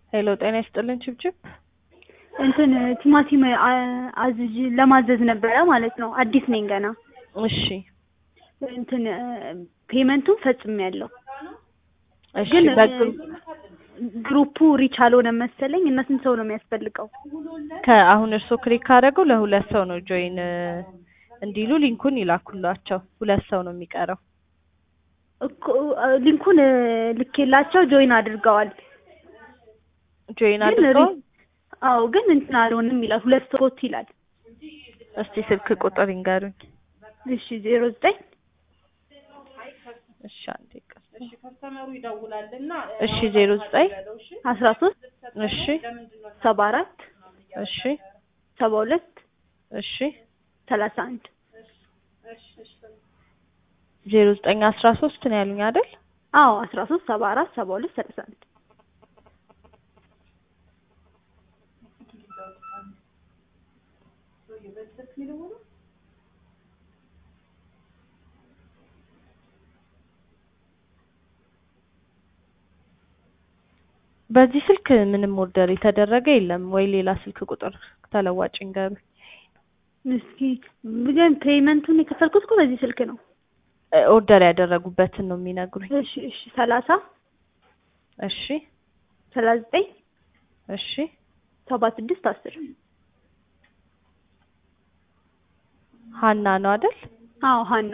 ሄሎ ጤና ይስጥልን ችብችብ እንትን ቲማቲም አ- አዝዥ ለማዘዝ ነበረ ማለት ነው። አዲስ ነኝ ገና። እሺ እንትን ፔመንቱን ፈጽሜያለሁ፣ እሺ ግን በግሩ ግሩፑ ሪች አልሆነም መሰለኝ። እና ስንት ሰው ነው የሚያስፈልገው? ከአሁን እርስዎ ክሊክ ካደረገው ለሁለት ሰው ነው ጆይን እንዲሉ ሊንኩን ይላኩላቸው። ሁለት ሰው ነው የሚቀረው። እኮ ሊንኩን ልኬላቸው ጆይን አድርገዋል። ጆይን ግን አድርገው ሪ- አዎ ግን እንትን አልሆንም ይላል። ሁለት ሰዎች ይላል። እስቲ ስልክ ቁጥር ይንገሩኝ። እሺ ዜሮ ዘጠኝ እሺ አንዴ ቀስ እሺ ዜሮ ዘጠኝ አስራ ሶስት እሺ ሰባ አራት እሺ ሰባ ሁለት እሺ ሰላሳ አንድ ዜሮ ዘጠኝ አስራ ሶስት ነው ያሉኝ አይደል? አዎ አስራ ሶስት ሰባ አራት ሰባ ሁለት ሰላሳ አንድ በዚህ ስልክ ምንም ኦርደር የተደረገ የለም ወይ ሌላ ስልክ ቁጥር ተለዋጭ ይንገሩኝ። እስኪ ግን ፔመንቱን የከፈልኩት እኮ በዚህ ስልክ ነው። እ ኦርደር ያደረጉበትን ነው የሚነግሩኝ። እሺ እሺ ሰላሳ እሺ ሰላሳ ዘጠኝ እሺ ሰባ ስድስት አስር ሀና ነው አይደል? አዎ ሀና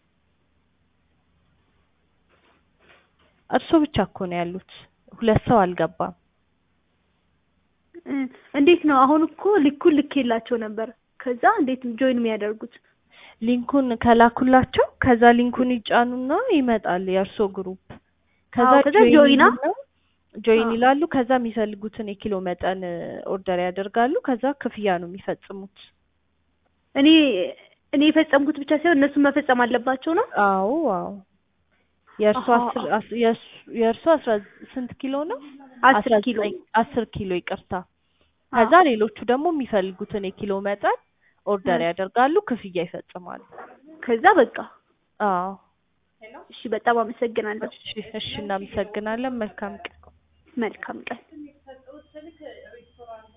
እርሶ ብቻ እኮ ነው ያሉት። ሁለት ሰው አልገባም። እ እንዴት ነው አሁን እኮ ሊኩን ልኬላቸው ነበር። ከዛ እንዴት ጆይን የሚያደርጉት? ሊንኩን ከላኩላቸው ከዛ ሊንኩን ይጫኑና ይመጣል የእርሶ ግሩፕ። ከዛ አዎ፣ ከዛ ጆይና? ይሉና ጆይን አዎ። ይላሉ። ከዛ የሚፈልጉትን የኪሎ መጠን ኦርደር ያደርጋሉ። ከዛ ክፍያ ነው የሚፈጽሙት። እኔ እኔ የፈጸምኩት ብቻ ሳይሆን እነሱን መፈጸም አለባቸው ነው። አዎ አዎ። የእርሶ አሃ፣ አስር አስ- የእሱ- የእርሶ አስራ ስንት ኪሎ ነው? አስር አስራ ኪሎ ዘጠኝ አስር ኪሎ ይቅርታ። ከዛ ሌሎቹ ደግሞ የሚፈልጉትን የኪሎ መጠን ኦርደር እ። ያደርጋሉ፣ ክፍያ ይፈጽማሉ። ከዛ በቃ አዎ እሺ፣ በጣም አመሰግናለሁ። እሺ እሺ፣ እናመሰግናለን። መልካም ቀን። መልካም ቀን።